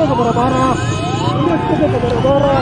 kwa barabara. Usitoke kwa barabara.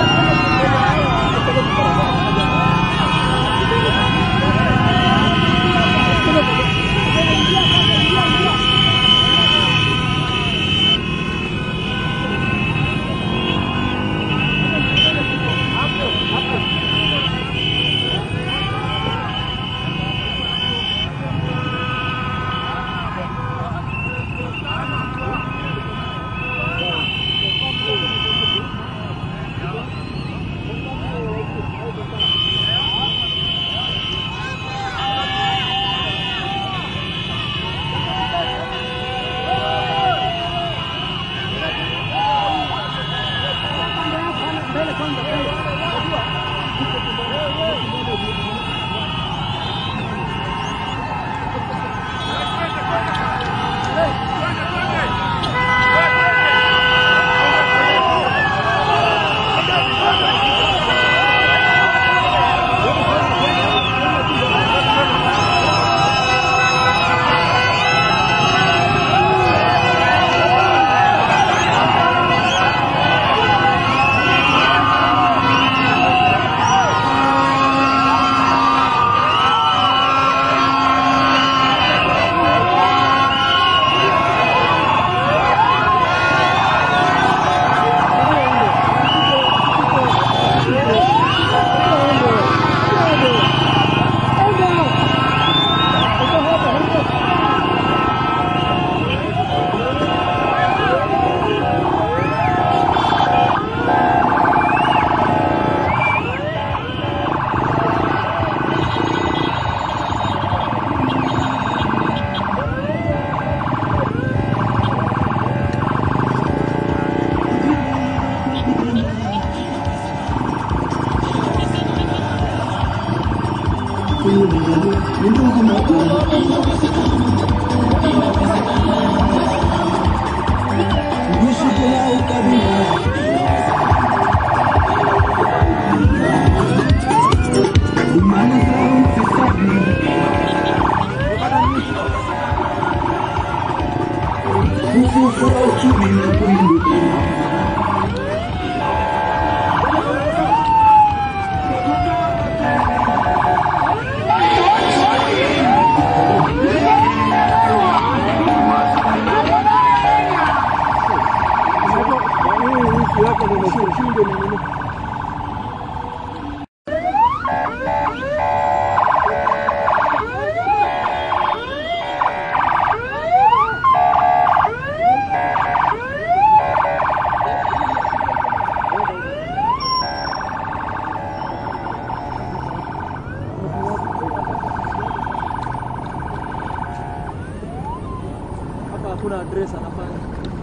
Hapa hakuna address anafanya.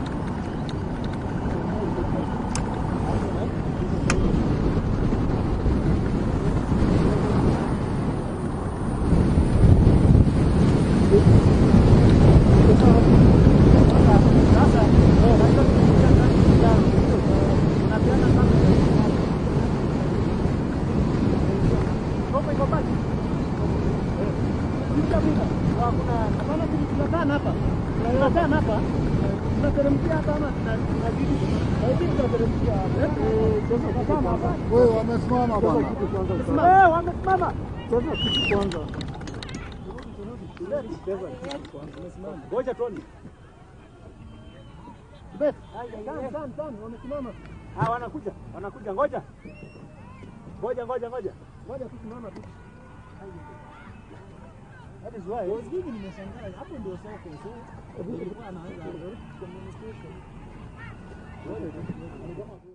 Wewe wamesimama bwana. Eh, wamesimama. Sasa kitu kwanza. Ngoja tuone. Bet. Tan, tan, tan, wamesimama. Ah, wanakuja, wanakuja. Ngoja. Ngoja, ngoja, ngoja. Ngoja tu simama tu. That is why. Mimi nimeshangaa hapo ndio soko. So, ilikuwa anaanza communication. Ngoja.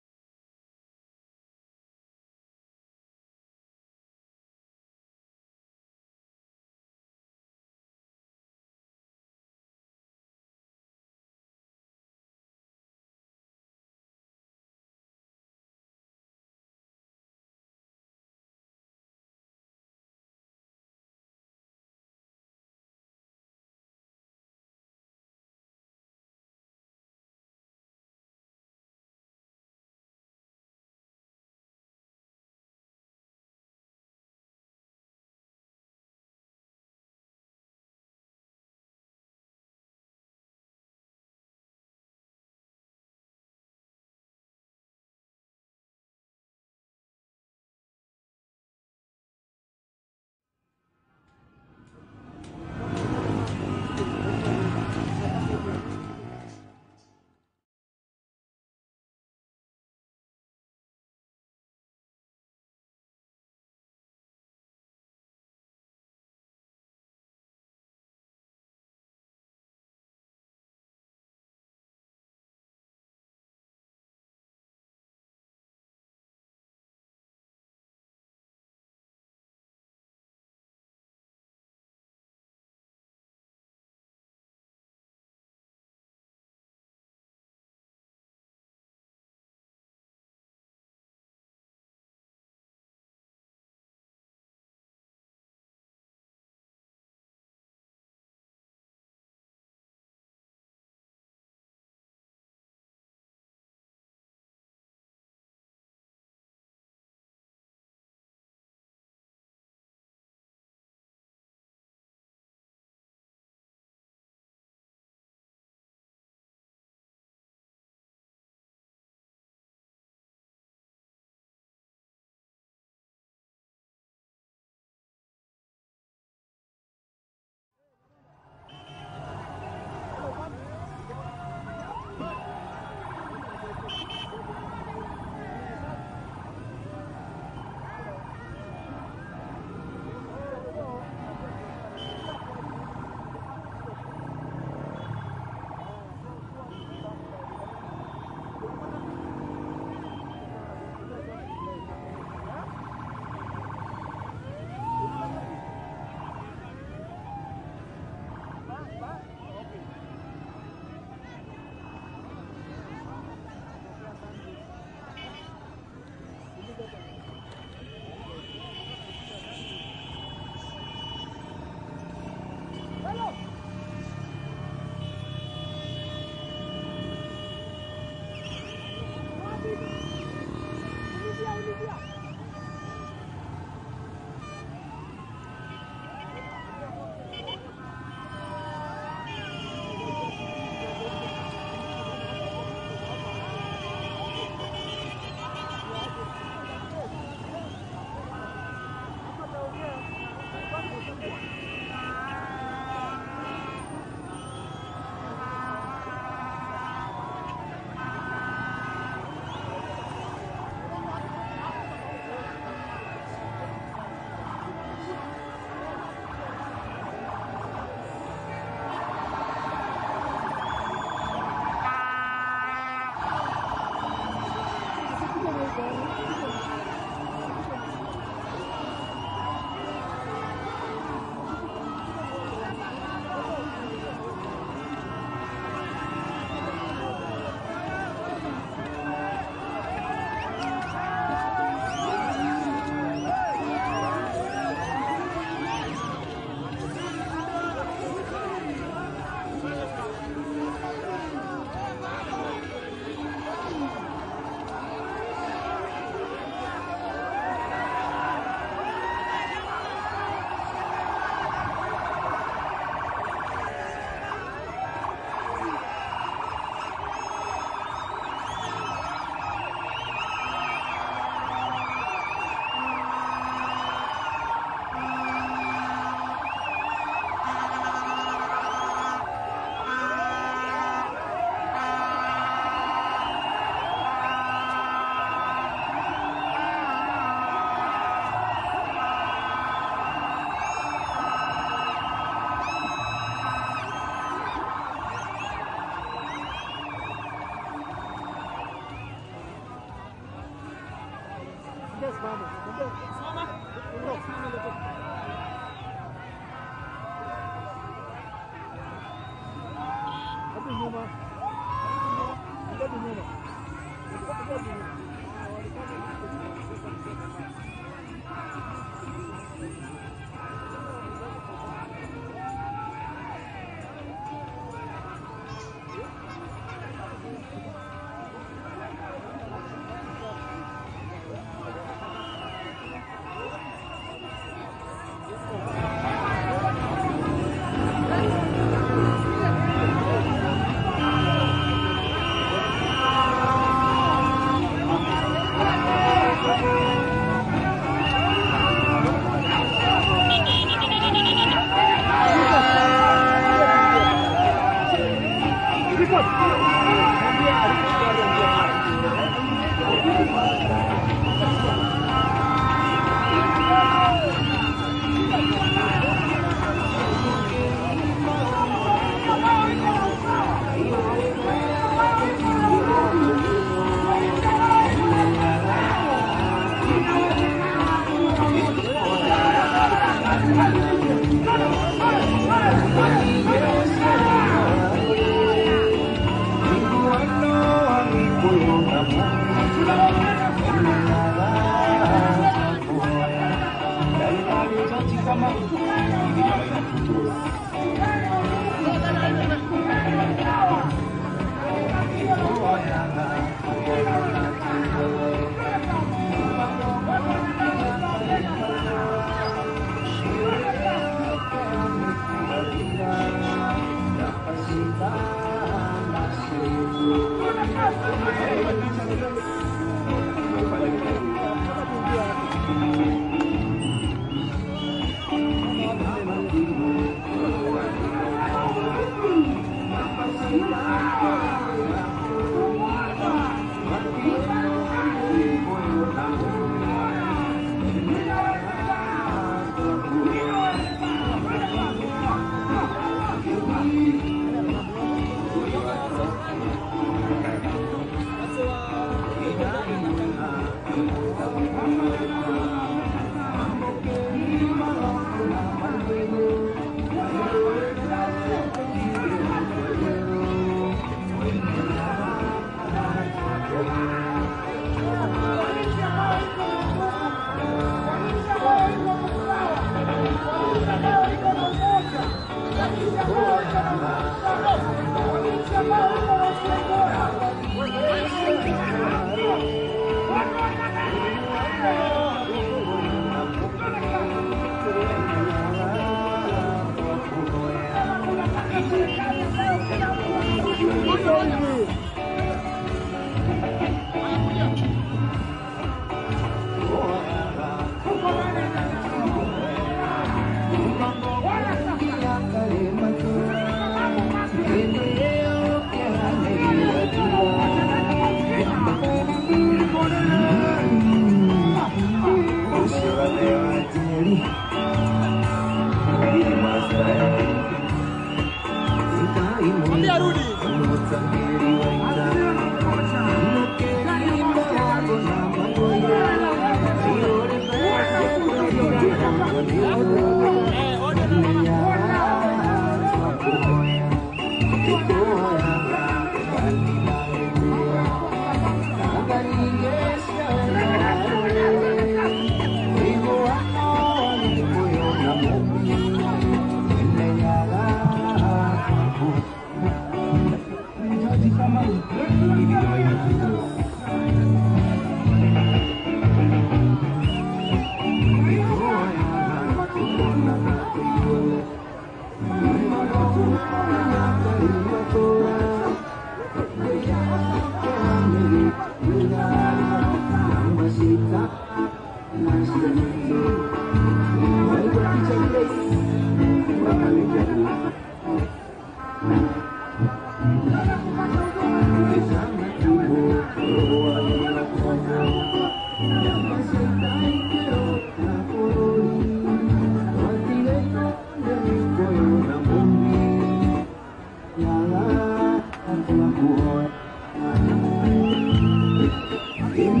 Thank you.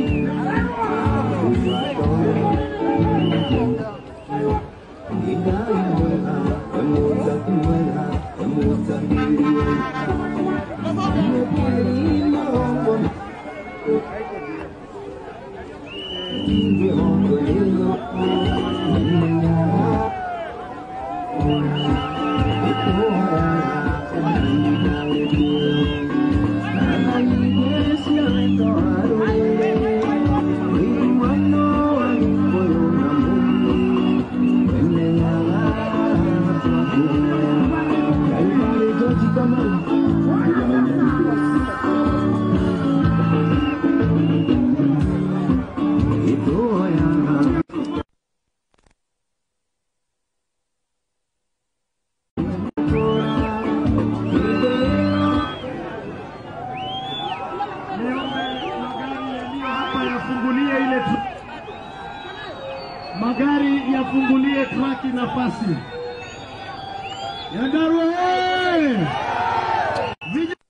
Niombe magari yaliyo hapa yafungulie ile tra- magari yafungulie traki nafasi. Nyandarua oye! Vijana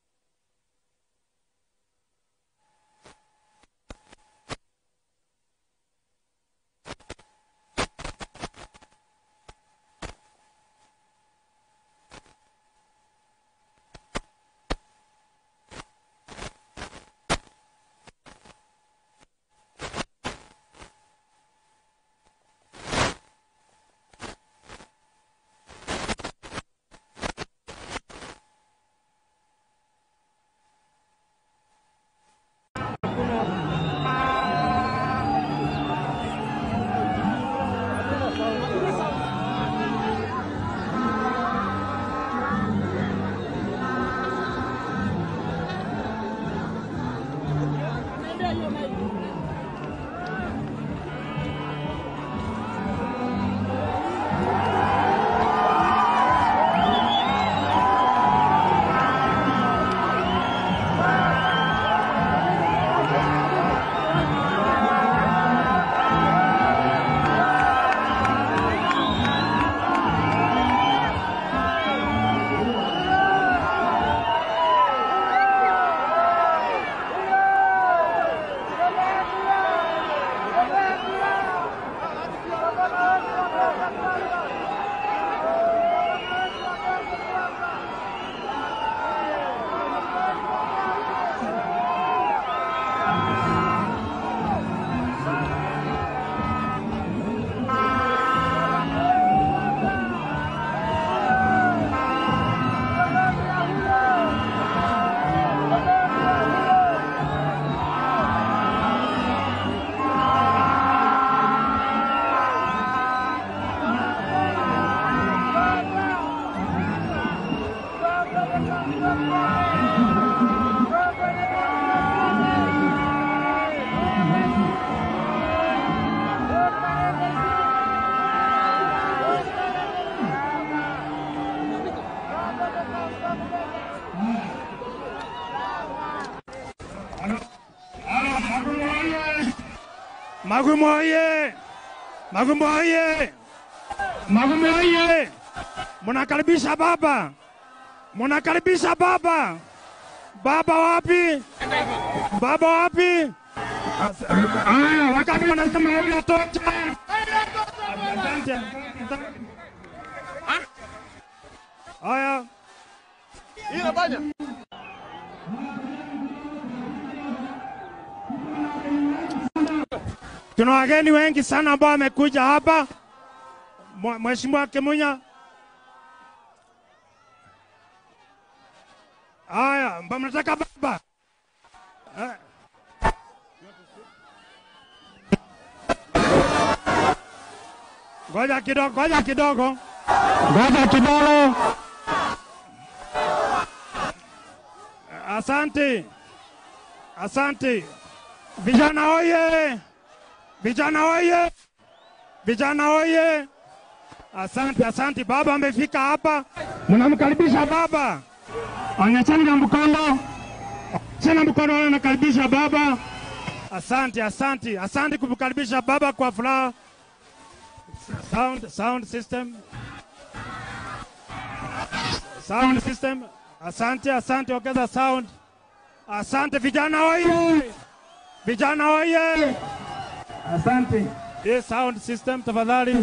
Magumu oye! Magumu oye! Magumu oye! Munakaribisha baba, munakaribisha baba. Baba wapi? Baba wapi? Aya, wakati wanasema hili tosha. Asante. asante. Aya. Tuna wageni wengi sana ambao wamekuja hapa. Mwe- Mheshimiwa Kimunya. Haya, mba mnataka baba. Eh. Ngoja kidogo, ngoja kidogo. Ngoja kidogo. Asante. Asante. Vijana oye! Vijana oye! Vijana oye! Asante, asante. Baba amefika hapa, mnamkaribisha baba. Onyesheni na mkono, onyesheni na mkono, wale nakaribisha baba. Asante, asante, asante kumkaribisha baba kwa furaha. Sound, sound system, sound system. Asante, asante, ongeza sound. Asante vijana oye! Vijana oye! Asante. Hii sound system tafadhali.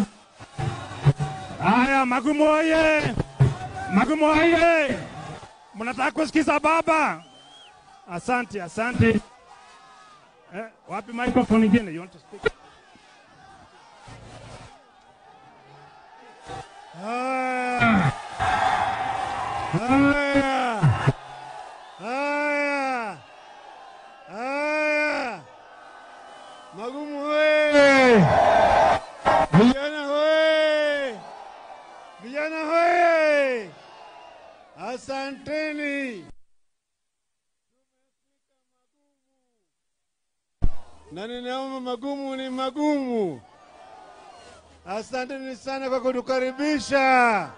Haya, Magumu oye! Magumu oye! Mnataka kusikiza baba? Asante, asante. Eh, wapi microphone ingine? You want to speak? Haya. Haya. Haya. Haya. Magumu hoye! Vijana hoye! Vijana hoye! Asanteni. Na ninaomba magumu ni magumu. Asanteni sana kwa kutukaribisha.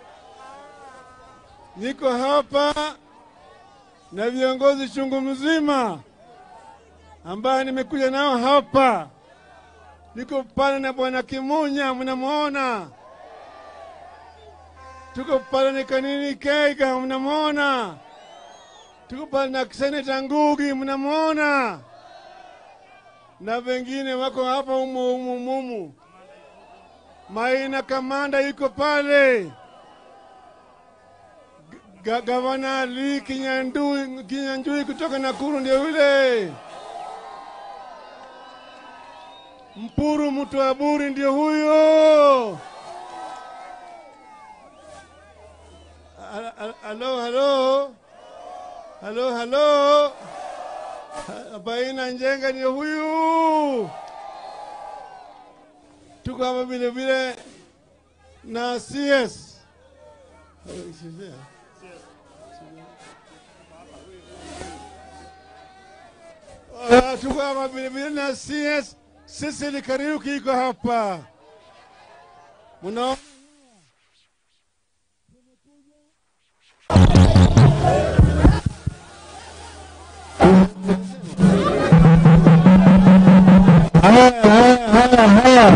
Niko hapa na viongozi chungu mzima ambaye nimekuja nao hapa. Niko pale na bwana Kimunya, mnamwona. Tuko pale na Kanini Keiga, mnamwona. Tuko pale na Seneta Ngugi, mnamwona, na wengine wako hapa umu umu mumu. Maina Kamanda yuko pale, Ga- Gavana Ali Kinyanjui, Kinyanjui kutoka Nakuru ndio yule. Mpuru mtu wa Buri ndio huyo. Al- al- Halo, halo, halo, halo. Ha- Baina Njenga ndio huyu. Tuko hapa vile vile na CS. Ah, Tuko hapa vile vile na CS Sisili Kariuki iko hapa. Mnaona Haya, haya, haya, haya.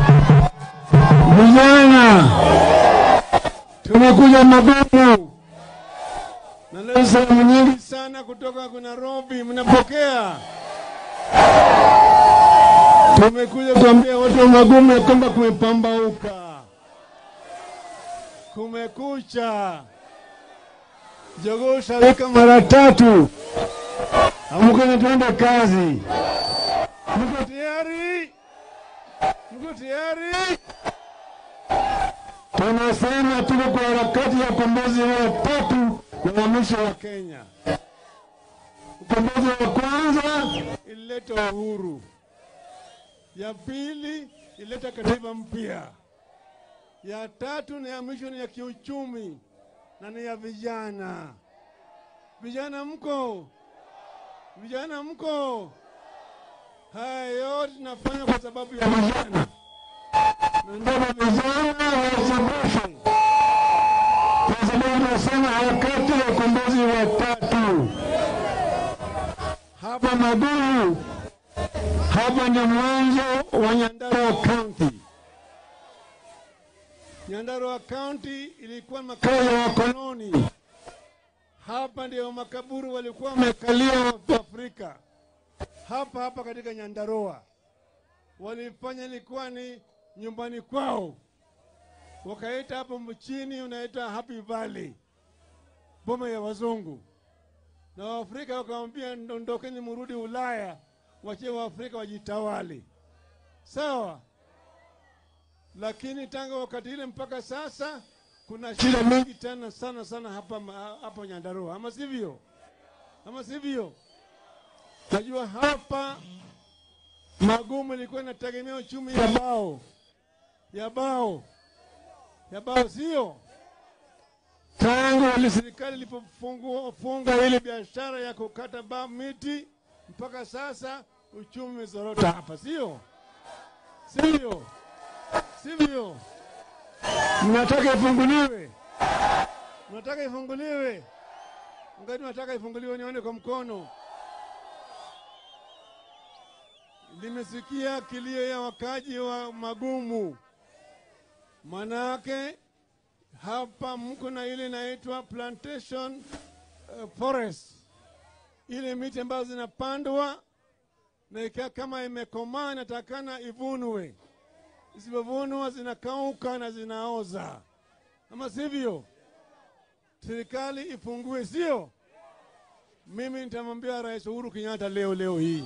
Vijana, tumekuja magumu na leo salamu nyingi sana kutoka kwa Nairobi, mnapokea? Tumekuja kuambia watu wa Magumu ya kwamba kumepambauka, kumekucha. Jogoo shawika mara tatu, amka na tuende kazi. Mko tayari? Mko tayari? Tunasema tuko kwa harakati ya ukombozi wa tatu na uhamisho wa Kenya. Ukombozi wa kwanza ilileta uhuru, ya pili ilileta katiba mpya, ya tatu na ya mwisho ni ya kiuchumi na ni ya vijana. Vijana mko? Vijana mko? Haya yote tunafanya kwa sababu ya vijana, na ndio vijana wasabashi kwa sababu tunasema harakati ya ukombozi wa tatu hapa Magumu, hapa ndio mwanzo wa Nyandarua County. Nyandarua County ilikuwa makao ya wakoloni. Hapa ndio makaburu walikuwa wamekalia Waafrika, hapa hapa katika Nyandarua walifanya ilikuwa ni nyumbani kwao, wakaita hapo mchini unaita Happy Valley, boma ya wazungu na Waafrika wakamwambia ndondokeni, murudi Ulaya, wachie Waafrika wajitawali. Sawa, lakini tangu wakati ile mpaka sasa kuna shida mingi tena sana sana hapa ma- hapa Nyandarua, ama sivyo? Ama sivyo? Najua hapa Magumu ilikuwa inategemea uchumi ya bao ya bao ya bao, sio? tangu ile serikali ilipofunga ile biashara ya kukata ba miti mpaka sasa uchumi umezorota hapa, sio sivyo? Sivyo? Mnataka ifunguliwe? Mnataka ifunguliwe? Ngani nataka ifunguliwe, nione kwa mkono. Nimesikia kilio ya wakaji wa Magumu, manake hapa mko na ile inaitwa plantation uh, forest, ile miti ambazo zinapandwa na ikiwa kama imekomaa inatakana ivunwe, isipovunwa zinakauka na zinaoza, ama sivyo? Serikali ifungue, sio? Mimi nitamwambia Rais Uhuru Kenyatta leo leo hii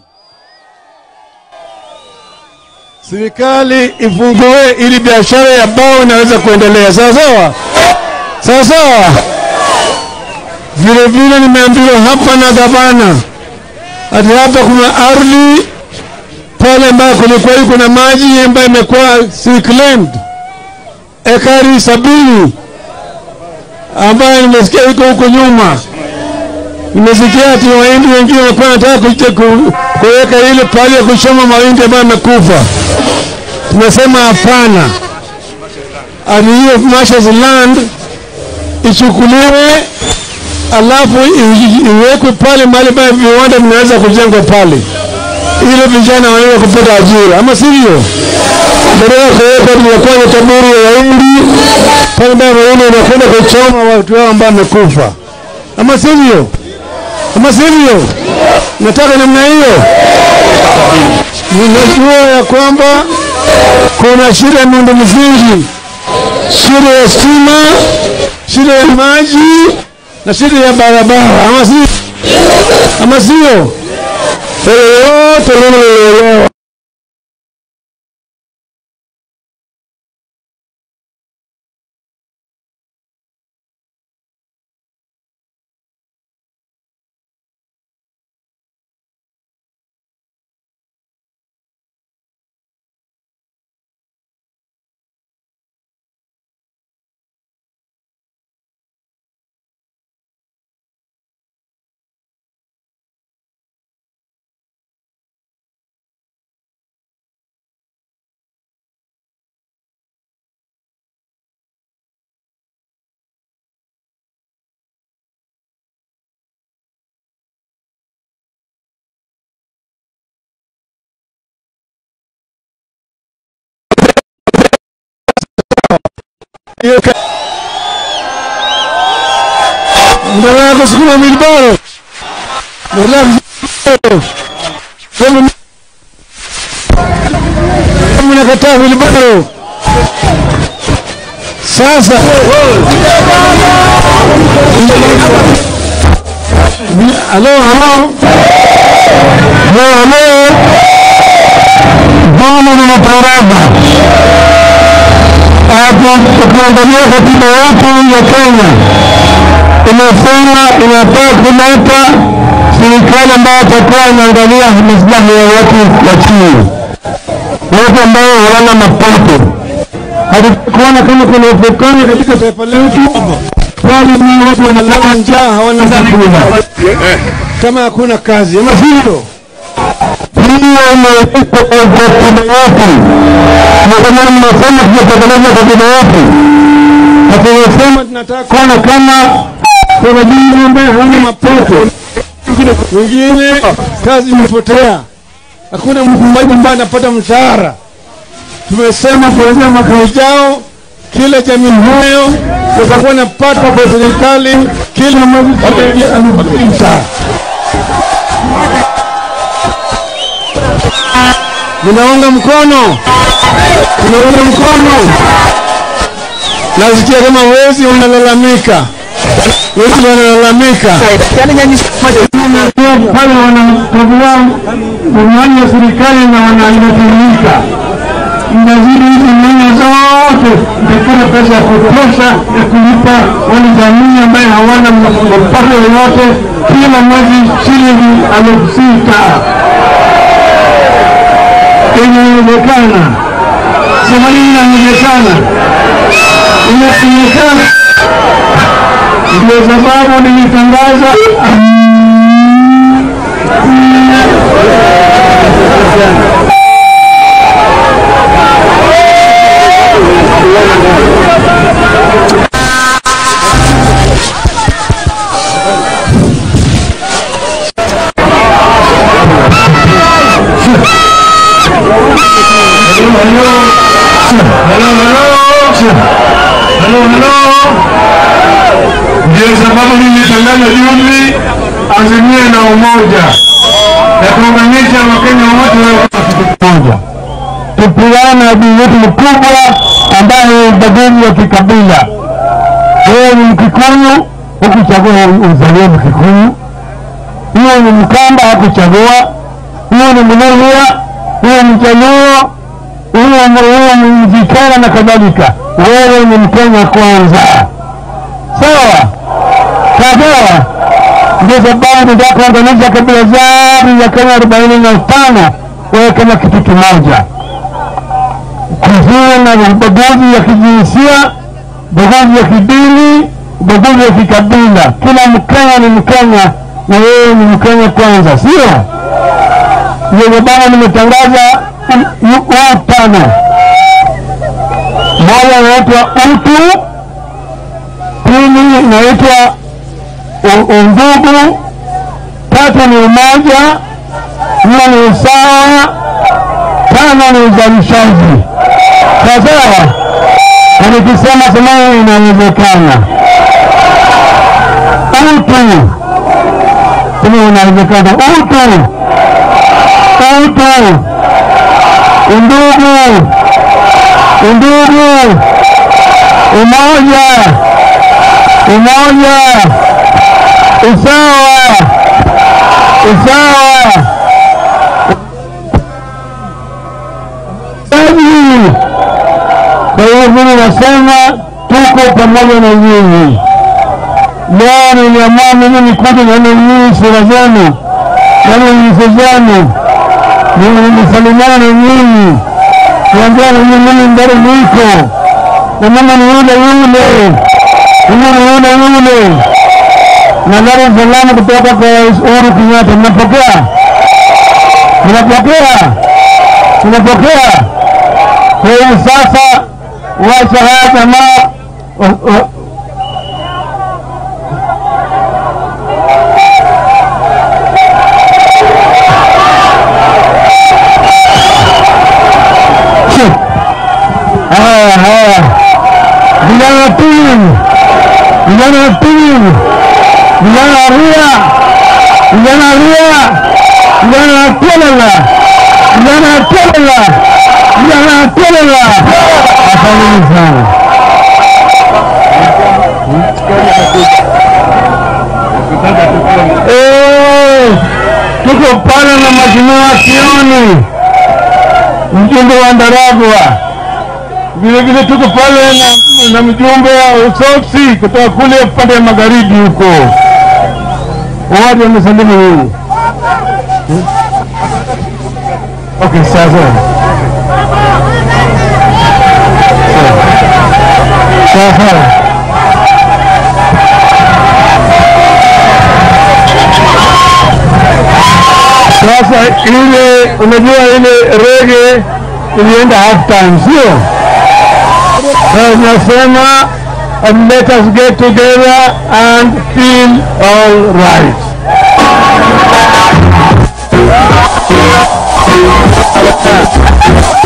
serikali ifungue ili biashara ya bao inaweza kuendelea sawa sawa sawa sawa. Vile vile nimeambiwa hapa na gavana ati hapa kuna ardhi pale ambayo kulikuwa iko na maji ambayo imekuwa reclaimed ekari sabini ambayo nimesikia iko huko nyuma. Nimesikia ati wahindi wengine walikuwa wanataka kuite- ku- kuweka ile pahali ya kuchoma mahindi ambayo yamekufa. Tumesema hapana, ati hiyo marshal's land ichukuliwe, alafu i- i- iwekwe pale mahali ambayo viwanda vinaweza kujengwa pale, ili vijana wanaweza kupata ajira, ama sivyo? Badala ya kuweka tunakuwa na taburi ya wahindi pale ambayo wahindi wanakwenda kuchoma watu wao ambao wamekufa, ama sivyo? Ama sivyo? Nataka namna hiyo. Ninajua ya kwamba kuna shida ya miundo msingi, shida ya stima, shida ya maji na shida ya barabara, ama si ama sio? Hilo yote mimi nilielewa. Hiyo ka- Mnataka kusukuma milibaro, mnataka kusukuma Kama- kama mnakataa milibaro sasa Halo, halo. Halo, halo. Mama ninaporaba hapo tukiangalia katiba yetu ya Kenya inasema inafaa kuleta serikali ambayo itakuwa inaangalia maslahi ya watu wa chini, watu ambao hawana mapato. Hatukuona kama kuna ufukara katika taifa letu, bali ni watu wanalala njaa, hawana chakula, kama hakuna kazi, ama sivyo? hiyo imeandikwa kwa katiba yetu, na kama mnasema tunatekeleza katiba yetu, na tunasema tunataka kuona kama kuna jinsi ambaye hana mapato, wengine kazi imepotea, hakuna mtu mmoja ambaye anapata mshahara. Tumesema kuanzia mwaka ujao kila jamii hayo watakuwa napata kwa serikali kila mwezi shilingi elfu sita. Ninaunga mkono, ninaunga mkono. Nasikia kama wezi wanalalamika, wezi wanalalamika pale wanakagua imani ya serikali na wanainatumika inazidi hizi nyanya zote itakula pesa ya kutosha ya kulipa wale jamii ambaye hawana mapato yoyote kila mwezi shilingi elfu sita inawezekana. Sema hii inawezekana, inawezekana. Ndio sababu nilitangaza Halo, halo. Ndio sababu nilitangaza juzi azimie na umoja, na kuunganisha Wakenya wote wawe kitu moja, tupigane adui yetu mkubwa ambaye ni ubaguzi wa kikabila. Wewe ni Mkikuyu, hukuchagua uzaliwe Mkikuyu. Huyo ni Mkamba, hakuchagua. Huyo ni Mluhya, huyo ni Mjaluo, huyo huyo ni Mjikana na kadhalika. Wewe ni Mkenya kwanza, sawa sawa. Ndio sababu nataka kuunganisha kabila zote za Kenya arobaini na tano wewe kama kitu kimoja, kuzuia na ubaguzi ya kijinsia, ubaguzi ya kidini, ubaguzi ya kikabila. Kila Mkenya ni Mkenya na wewe ni Mkenya kwanza, sio? Ndio sababu nimetangaza huu tano, moja inaitwa utu, pili inaitwa u- undugu, tatu ni umoja, nne ni usawa, tano ni uzalishaji. Sawasawa, na nikisema semeni inawezekana. Utu sema inawezekana. Utu, utu, undugu, undugu, umoja, umoja, usawa, usawa, usaji. Kwa hiyo mimi nasema tuko pamoja na nyinyi. Leo niliamua mimi nikuje nione nyinyi sura zenu, nione nyuso zenu, ni- nisalimiane na nyinyi, niambia na nyinyi mimi mbele niko na mimi ni yule yule, mimi ni yule yule. Na Dar es Salaam kutoka kwa Rais Uhuru Kenyatta, mnapokea? Mnapokea? Mnapokea? Kwa hiyo sasa, wacha haya jamaa wa- wa- Shit. Haya haya, vijana wa timu, vijana wa timu, vijana wa Ria, vijana wa Ria, vijana wa Telela, vijana wa Telela, vijana wa Telela, asanteni sana. Eh, tuko pale na Mheshimiwa Kioni mjumbe wa Ndaragwa, vile vile tuko pale na, na mjumbe wa Usoksi kutoka kule upande wa magharibi huko. Wote wamesalimu nyinyi. Okay, sasa sasa sasa ile unajua ile rege ilienda half time, sio? Sasa tunasema and let us get together and feel all right.